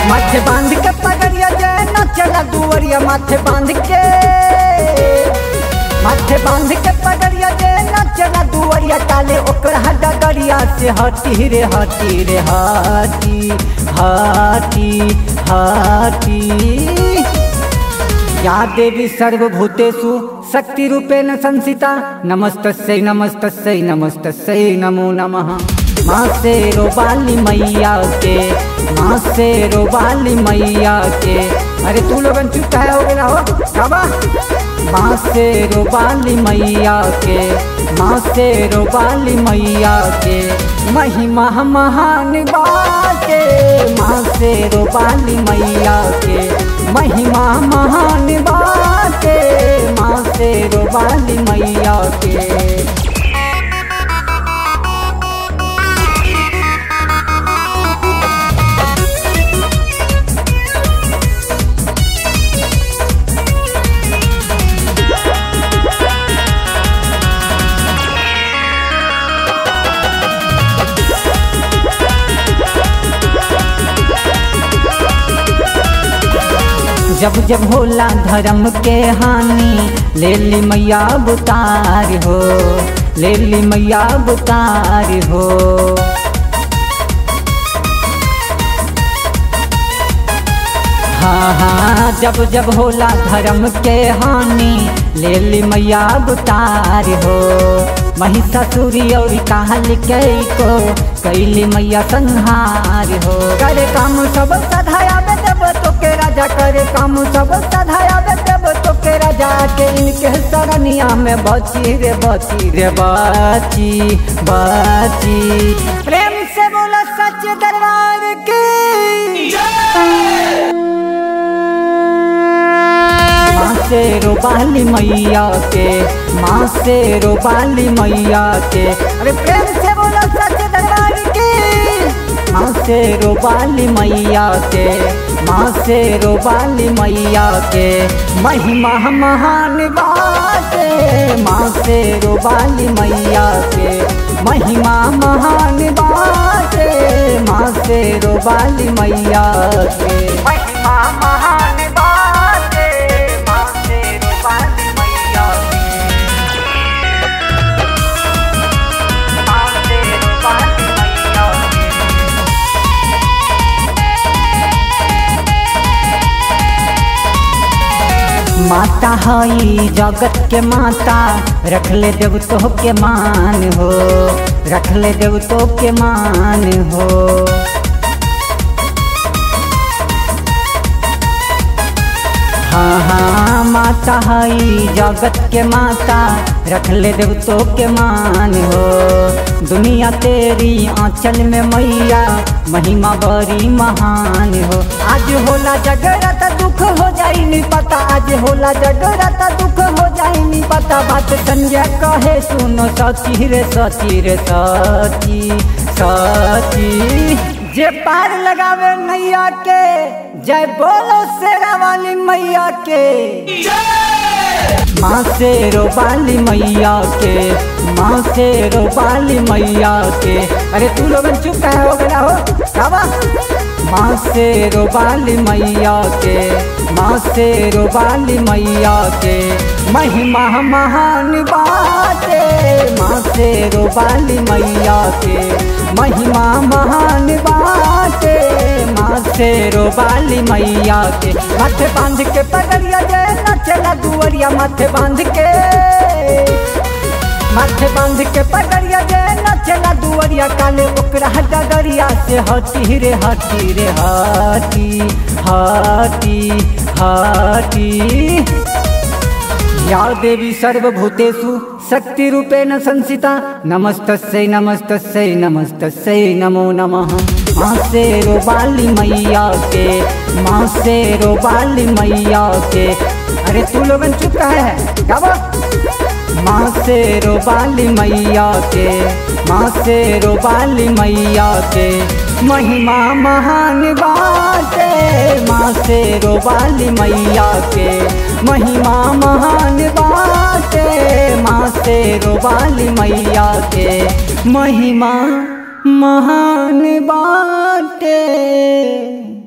माथे बांध के पगड़िया जय न चला दुवरिया माथे बांध के माथे बांध के पगड़िया जय न चला दुवरिया काले ओकरा डगरिया से हटी रे हटी रे हटी हटी हटी या देवी सर्वभूतेषु शक्तिरूपेण संसिता नमस्तस्यै नमस्तस्यै नमस्तस्यै नमो नमः माँ से रोबाली मैया के माँ से रोबाली मैया के अरे तू लोगन चुप है हो गया हो बाबा माँ से रोबाली मैया के माँ से रोबाली मैया के महिमा महान बाटे माँ से रोबाली मैया के महिमा महान बाटे माँ से रोबाली मैया के जब जब होला धर्म के हानि ले ली मैया बुतार हो ले ली मैया बुतार हो हाँ हाँ जब जब होला धर्म के हानि ले ली मैया बुतार हो महिषासुरी और काल के को कैली मैया संहार हो करे काम सब सधाया देव तो के राजा करे काम सब सधाया देव तो के राजा के इनके सरनिया में बची रे बची रे बची बची प्रेम से बोला सच दरबार की माँ से रोबाली मैया के माँ से रोबाली मैया के अरे प्रेम से बोलो सच दरबार की माँ से रोबाली मैया के माँ से रोबाली मैया के महिमा महान बाटे माँ से रोबाली मैया के महिमा महान बाटे माँ से रोबाली मैया के महिमा महान बाटे माँ से रोबाली मैया के माँ से रोबाली मैया के माता हई जगत के माता रख ले देव तो के मान हो रख ले देव तो के मान हो हाँ हाँ माता हई जगत के माता रख ले देव तो के मान हो दुनिया तेरी आंचल में मैया महिमा बड़ी महान हो आज होला जगरत दुख हो जाई नहीं पता आज होला जगरत दुख हो जाई नहीं पता बात संजय कहे सुनो सची रे सची रे सची सची जे पार लगावे नैया के जय बोलो शेरा वाली मैया के माँ से रोबाली मैया के माँ से रोबाली मैया के अरे तू लोगन चुप है हो गया हो बाबा माँ से रोबाली मैया के माँ से रोबाली मैया के महिमा महान बाटे माँ से रोबाली मैया के महिमा महान बाटे माँ से रोबाली मैया के माथे बांध के पगड़िया जय न चला दुवरिया माथे बांध के माथे बांध के पगड़िया जय न चला दुवरिया काले ओकरा डगरिया से हटी रे हटी रे हटी हटी हटी या देवी सर्वभूतेषु शक्तिरूपेण संसिता नमस्तस्यै नमस्तस्यै नमस्तस्यै नमो नमः माँ से रोबाली मैया के माँ से रोबाली मैया के अरे तू लोगन चुप है गावा माँ से रोबाली मैया के माँ से रोबाली मैया के महिमा महान बाटे माँ से रोबाली मैया के महिमा महान बाटे माँ से रोबाली मैया के महिमा महान बाटे